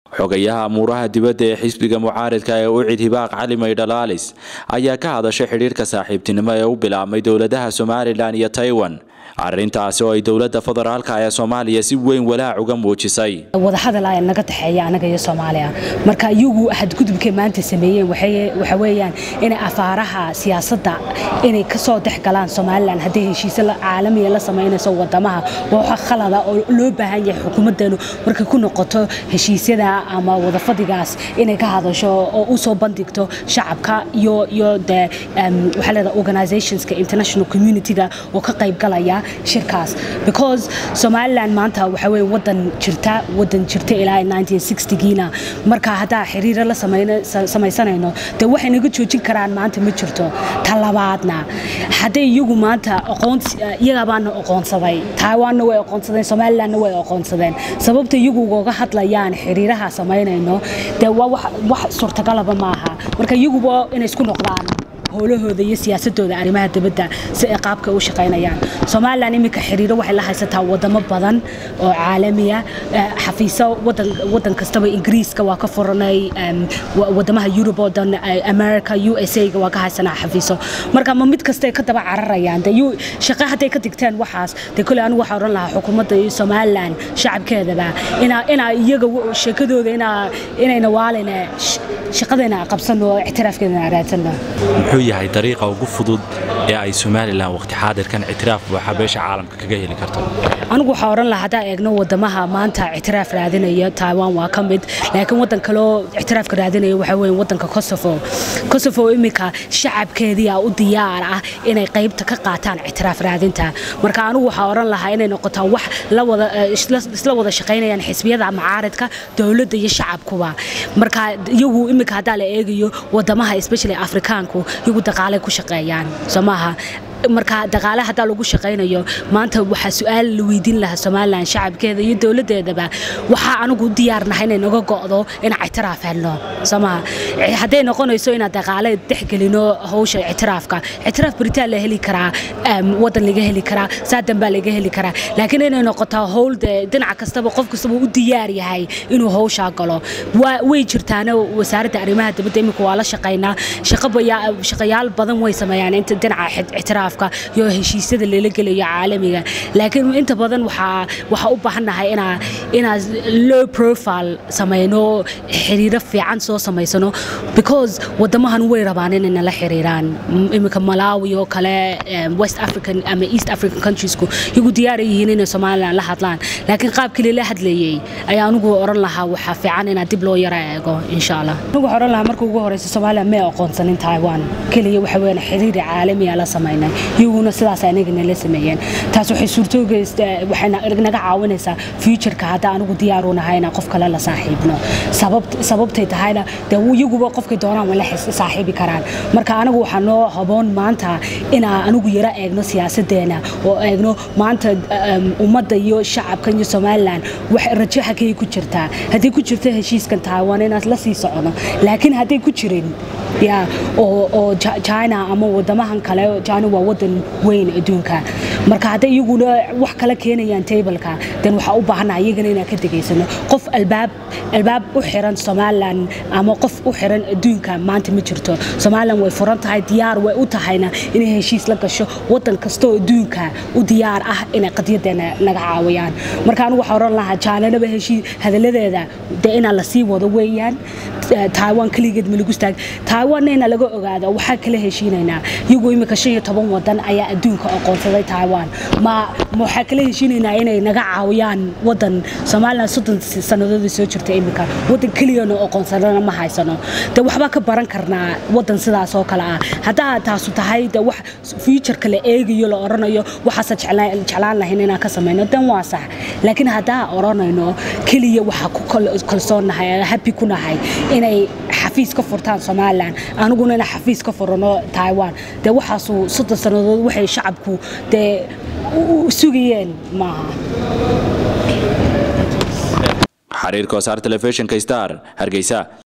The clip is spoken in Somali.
xogayaha amuuraha dibadda ee xisbiga mucaaridka ee ucid hibaaq cali maydhalaalis ayaa ka hadashay xidhiirka saaxiibtinimo ee u bilaabmay dowladaha somalilan iyo taiwan arrintaasi oo ay dowladda federaalka ee soomaaliya si weyn walaac uga muujisay wadahadal ayaa naga taxeeya anaga iyo soomaaliya marka iyagu xadgudubkay maanta sameeyeen waxa weeyaan inay afaaraha siyaasadda inay kasoo dhex galaan somalilan hadday heshiise caalamiya la samaynayso wadamaha waa waxa khalada oo loo baahan yahay xukuumaddeenu markay ku noqoto heshiisyada ama wadafadigaas inay ka hadasho oo u soo bandhigto shacabka iyo iyo de waxaa leedahay organizationska international communityga oo ka qayb galaya shirkaas because somaliland maanta waxa weye wadan jirta wadan jirta ilaa 1960giina marka haddaa xiriiro la samaysanayno dee waxay naga joojin karaan maanta ma jirto ta labaadna hadday iyagu maanta iyagabaana aqoonsaday taiwanna way aqoonsadeen somalilandna way aqoonsadeen sababta iyagu ugaga hadlayaan xiriiraha samaynayno dee waa wax suurtagalaba maaha marka iyaguba inay isku noqdaan howlahooda iyo siyaasadooda arrimaha dibadda si ay qaabka u shaqaynayaan somalilan iminka xiriiro waxay la haysataa wadamo badan oo caalamiya xafiiso wadan kastaba ingiriiska waa ka furanay wadamaha yurub oo dhan america u s a-ga waa ka haysanaa xafiiso marka ma mid kastay ka daba cararayaan de shaqo hadday ka digteen waxaas dee kole anigu waxaa odhan lahaa xukuumadda iyo somalilan shacabkeedaba inaa iyaga sheekadooda inayna waaline shaqadeena qabsano ictiraafkeedana raadsano muxuu yahay dariiqa ugu fudud ee ay somalilan waqti xaadirkan ictiraaf buuxa beesha caalamka kaga heli karto anigu waxaa odhan lahaa haddaa eegno wadamaha maanta ictiraaf raadinaya taiwan waa ka mid laakiin wadan kaleo ictiraafka raadinaya waxaa weeye wadanka kosovo kosovo iminka shacabkeediia u diyaar ah inay qaybta ka qaataan ictiraaf raadinta marka anigu waxaa odhan lahaa inay noqotaa wax isla wada shaqaynayaan xisbiyada macaaridka dowladda iyo shacabkuba marka iyagu iminka haddaa la eegayo wadamaha especially afrikaanku iyagu daqaalay ku shaqeeyaan soo maaha marka daqaale haddaa lagu shaqaynayo maanta waxaa su-aal la weydiin lahaa somalilan shacabkeeda iyo dowladeedaba waxaa anigu u diyaarnahay inay naga go'do inaan ictiraaf helno somaha hadday noqonayso inaan daqaale dexgelino hawsha ictiraafka ictiraaf beritaan la heli karaa wadan laga heli karaa saadan baa laga heli karaa laakiin inay noqotaa howl de dhinac kastaba qof kastaba u diyaar yahay inuu hawshaa galo way jirtaana wasaaradda arrimaha dibadda imika waa la shaqaynaa shaqayaal badan way sameeyaan inta dhinaca ictiraaf iyo heshiisyada lala gelayo caalamiga laakiin inta badan waxaa u baahannahay inaa low profile samayno xiriiro fiican soo samaysano because wadamahan way rabaan inay nala xiriiraan iminka malawi oo kale west african ama east african countriesku iyagu diyaara yihiin inay somalilan la hadlaan laakiin qaabkii lala hadlayey ayaa anigu oran lahaa waxaa fiican inaa dib loo yara eego insha allah anigu waxaa oran lahaa marka ugu horeysa somalilan may aqoonsanin taiwan keliya waxa weeyaan xiriiri caalamiya la samaynay iyaguna sidaas anagana la sameeyeen taas waxay suurtoogeysta waxay naga caawinaysaa futureka hadda anigu diyaaru nahay inaan qof kale la saaxiibno sababtay tahayna dee iyaguba qofkay doonaan way la saaxiibi karaan marka anigu waxaa noo haboon maanta inaa anigu yara eegno siyaasadeena oo eegno maanta ummadda iyo shacabkan iyo somalilan wax rajo hakay ku jirtaa hadday ku jirto heshiiskan taiwan inaan la sii socono laakiin hadday ku jirin ya oo china ama wadamahan kale china waa wadan weyn adduunka marka hadday iyaguna wax kala keenayaan tableka den waxaa u baahannaha iyagana inaan ka degaysano qof albaab albaab u xiran somalilan ama qof u xiran adduunka maanta ma jirto somalilan way furan tahay diyaar way u tahayna inay heshiis la gasho wadan kastoo adduunka u diyaar ah inay qadyadeena naga caawiyaan marka anigu waxaa oran lahaa jaalanaba heshiis hadaladeeda dee inaa lasii wado weeyaan taiwan keligeed ma lagu istaag taiwanna inaa laga ogaado waxaa kala heshiinaynaa iyagu imika shan iyo toban wadan ayaa adduunka aqoonsaday taiwan ma waxaa kala heshiinaynaa inay naga caawiyaan wadan somalilan soddon sannadoodii soo jirta imika wadan keliyana aqoonsadana ma haysano dee waxbaa ka baran karnaa wadan sidaas oo kale ah haddaa taasu tahay de wax futureka la eegayo la oranayo waxaasa jeclaan lahayn inaan ka samayno dan waa sax laakiin haddaa oranayno keliya waxaa ku kalsoonnahay happy ku nahay inay xafiis ka furtaan somalilan aniguna inaan xafiis ka furano taiwan dee waxaasu soddon sannadood waxay shacabku dee sugayeen maaha xariirka wasaar telefishinka star hargeysa